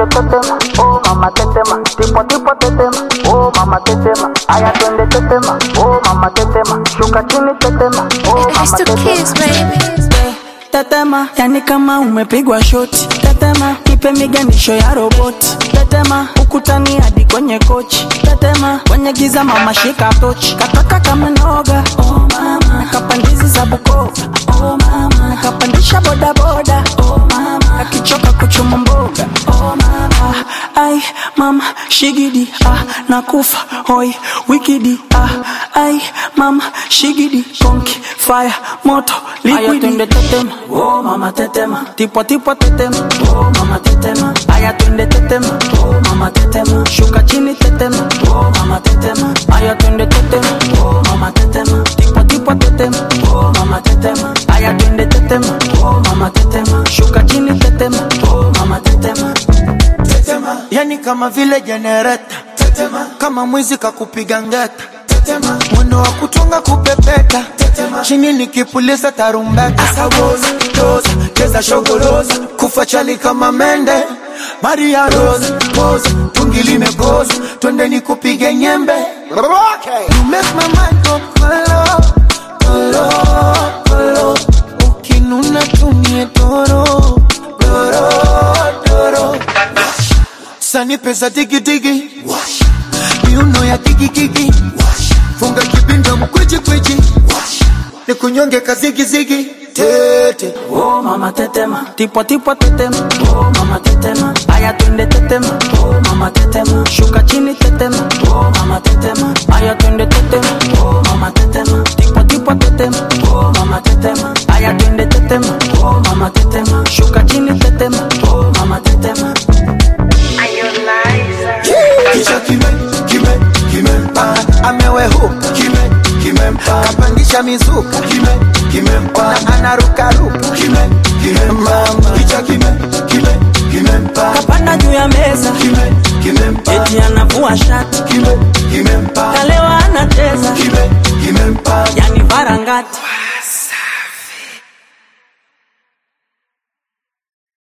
tetema, oh mama tetema, tipo tipo tetema, oh mama tetema, aya twende tetema, oh mama tetema, shuka chini tetema, oh I mama still tetema. kiss, baby. tetema yani kama umepigwa shoti tetema nipe miganisho ya roboti tetema ukutani hadi kwenye kochi tetema kwenye giza mama shika tochi kataka kama noga oh mama nakapandizi za bukova oh mama nakapandisha bodaboda oh mama akichoka kuchuma mboga oh mama ai mama shigidi ah nakufa hoi wikidi ah ai mama shigidi konki fire moto liquidi twende tetema oh mama tetema tipo tipo tetema oh mama tetema aya twende tetema oh mama tetema shuka chini tetema oh mama tetema aya twende tetema oh mama tetema tipo tipo tetema oh mama tetema aya twende tetema oh mama tetema shuka chini tetema oh mama tetema tetema yani kama vile jenereta tetema kama mwizi kakupiga ngeta tetema mwendo wa kutunga kupepeta tetema chini nikipuliza tarumbeta asawoza doza cheza shogoloza kufa chali kama mende maria rosa poza tungi limekoza twende nikupige nyembe you make my mind go kolo kolo kolo ukinuna tumie doro doro doro sani pesa digidigi miuno ya digigigi funga kibinda mkwijikwijji ni kunyonge kazigizigi tete Oh mama tetema, tipo tipo tetema, oh mama tetema, aya twende tetema, oh mama tetema, shuka chini tetema, oh mama tetema, aya twende tetema, oh mama tetema, tipo tipo tetema, oh mama tetema, aya twende tetema, oh mama tetema, shuka chini tetema, oh mama tetema. kicha kime kime kimempa amewehuka kime kimempa kapandisha mizuka kime kimempa na anarukaruka kime kimempa kicha kime kime kimempa Kapanda juu ya meza, kime kimempa eti anavua shati, kime kimempa kalewa anacheza, kime kimempa yani varangati.